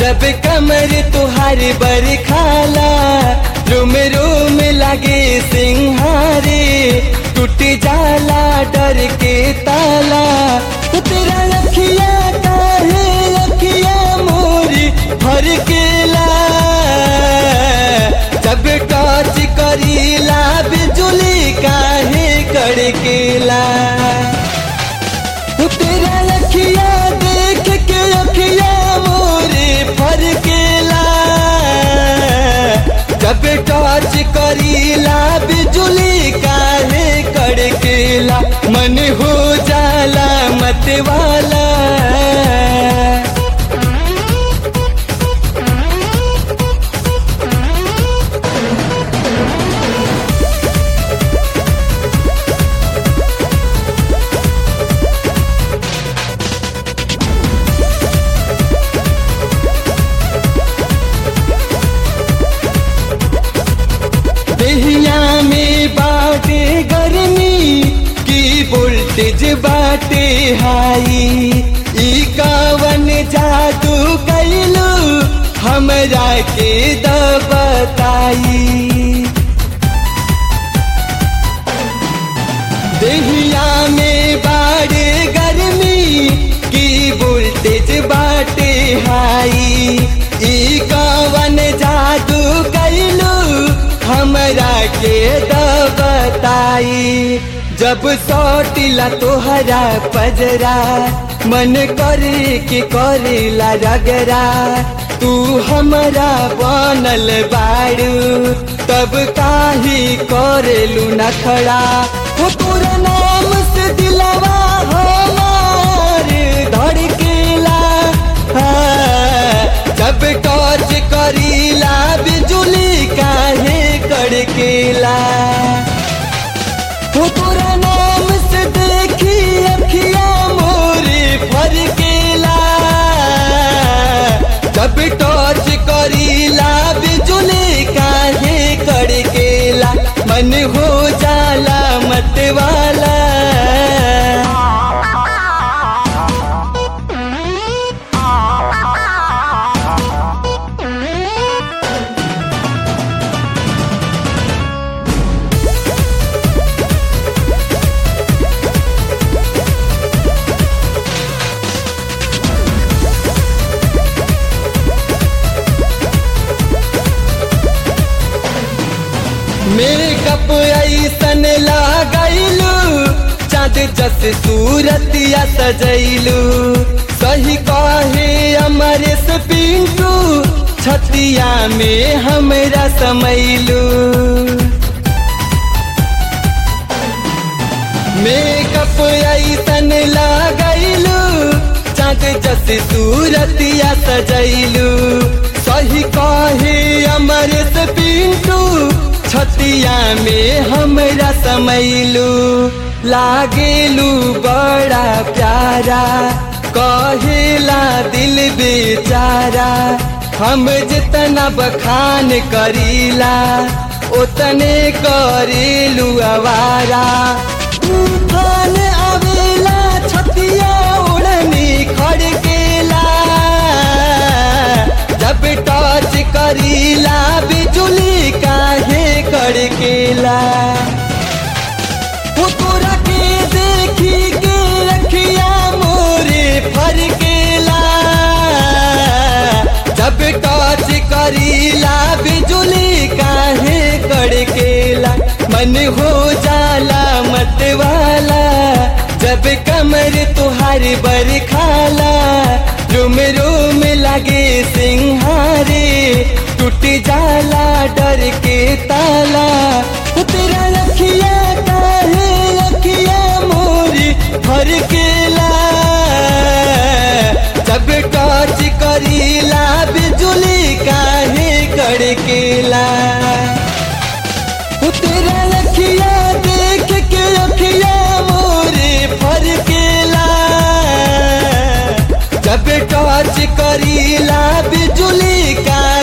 जब कमर तुहार बर खाला रोम रोम लगे सिंहारे टूट जाला डर के ताला तो तेरा अखिया काहे अखिया मोरी भर केला जब टच करीला बिजुली काहे कड़केला तो तेरा अखिया देख के अखिया मोरे फरकेला जब टच करीला बिजुली काहे कड़केला मन हो जाला मत वाला दहिया में बाटे गर्मी की वोल्टेज बाटे हाई ई कावन जादू कैलू हमरा के द बताई दहिया में बाड़े गर्मी की वोल्टेज बाटे हाई ई कवन जादू कैलू हमरा के द बताई जब सौटिला तोहरा पजरा मन करे के करेला रगरा तू हमरा बनल बाड़ू तब काहे करेलू नखड़ा हो तोरा नाम से दिलवा हमार धड़केला हाँ, जब टच करीला बिजुली काहे कड़केला हो तोरा नाम से देखी अखिया मोरे फरकेला जब टच करीला बिजुली काहे कड़केला मन हो जाला मत वाला मेकअप ऐसन लागैलू चाँद जस सूरतिया सजैलू सही कहे अमरेश पिंटू छतिया में हमरा समैलू मेकअप ऐसन लागैलू चाँद जस सूरतिया सजैलू सही कहे अमरेश पिंटू छतिया में हमरा समैलू लागेलू बड़ा प्यारा कहेला दिल बेचारा हम जितना बखान करीला उतने करेलू आवारा तूफान आवेला छतिया उड़नी खड़केला जब टच करीला बिजुली काहे कड़केला वो तोरा के देखी के अखिया मोरे फरकेला जब टच करीला बिजुली काहे कड़केला मन हो जाला मत वाला जब कमर तुहार बर खाला रोम रोम लगे सिंहारे टूट जाला डर के ताला वो तेरा अखिया काहे अखिया मोरी भर केला जब टच करीला बिजुली काहे कड़केला वो तेरा अखिया देख के अखिया मोरे फरकेला जब टच करीला बिजुली का